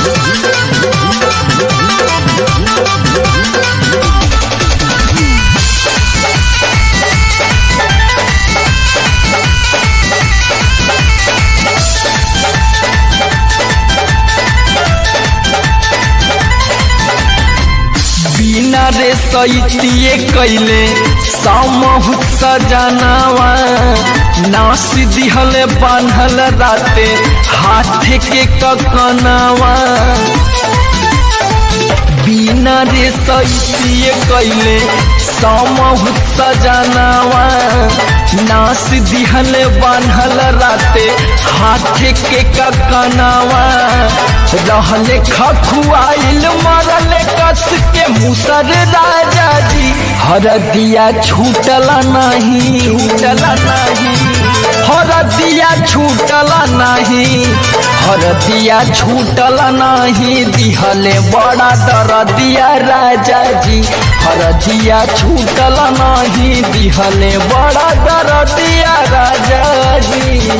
बिना रे सैतिए कैले सामहुत सजनावा नास दिहले बान्हल राते हाथे के ककनावा बिना रे सैतिए कैले सामहुत सजनावा नास दिहले बान्हल राते हाथे के ककनावा रहले खखुआइल मरले कस के मुसर राजा जी हरदिया छूटला नहीं छूटला नहीं हरदिया छूटला नहीं हरदिया छूटला नहीं दिहले बड़ा दरदिया राजा जी हरदिया छूटला नहीं दिहले बड़ा दरदिया राजा जी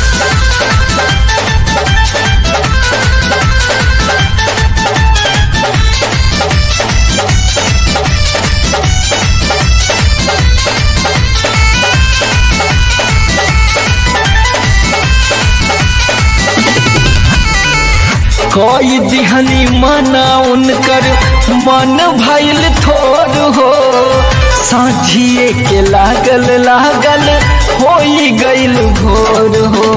कोई दिहनी मना उनकर मन भैल थोर हो साझिए के लागल लागल हो गईल भोर हो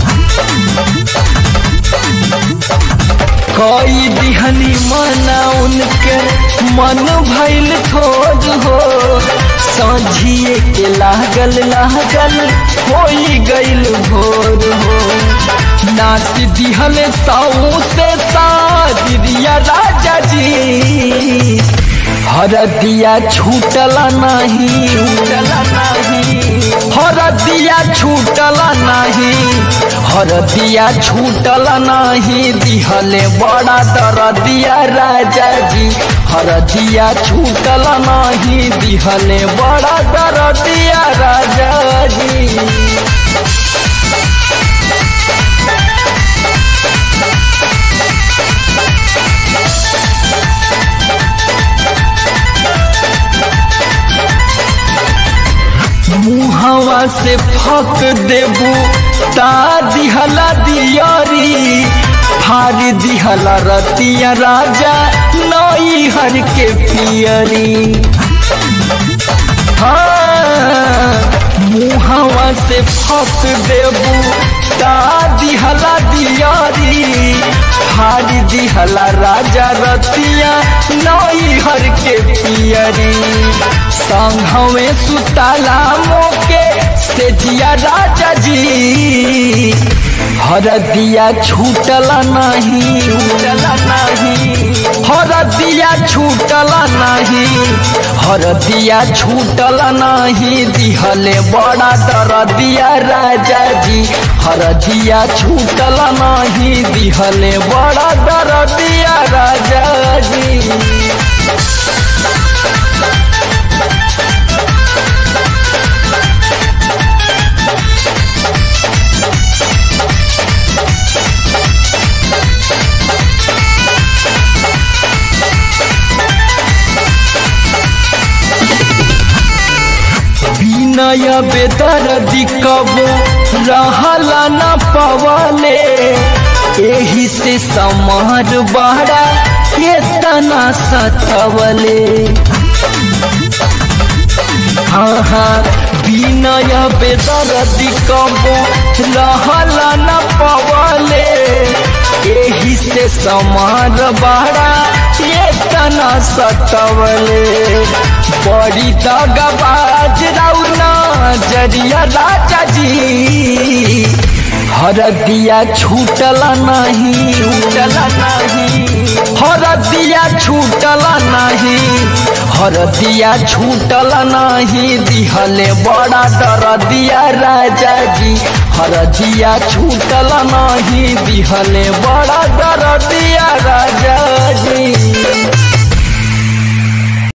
कोई दिहनी मना उनके मन भैल थोर हो साझिए के लागल लागल हो गईल भोर हो नाच दिहल साऊ से सादिया राजा जी हरदिया छूटला नहीं छूटला नहीं हरदिया छूटला नहीं हरदिया छूटला नहीं दिहले बड़ा दरदिया राजा जी हरदिया छूटला नहीं दिहले बड़ा दरदिया राजा जी मुहवा से फक देबू ता दिहला दियारी फार दिहला रतिया राजा नई हर के पियरी हाँ मुहवा से फक देबू ता दिहला दियारी फार दिहला राजा रतिया नई हर के पियरी संघवे सुताला मोके से जिया राजा जी हरदिया छूटला नहीं छूटला नहीं हरदिया छूटला नहीं हरदिया छूटला नहीं दिहले बड़ा दरदिया राजा जी हरदिया छूटला नहीं दिहले बड़ा दरदिया राजा जी नया बेदर दिकब रहला न पवले एही से समार बड़ा केतना सतवले हाँ हाँ बिनय बेदर दिकब रहला न पवले एही से समार बड़ा केतना सतवले बड़ी दगबाज रौना जरिया राजा जी हरदिया छूटला नहीं छूटला नहीं हरदिया छूटला नहीं हरदिया छूटला नहीं दिहले बड़ा दरदिया राजा जी हरदिया छूटला नहीं दिहले बड़ा दरदिया राजा जी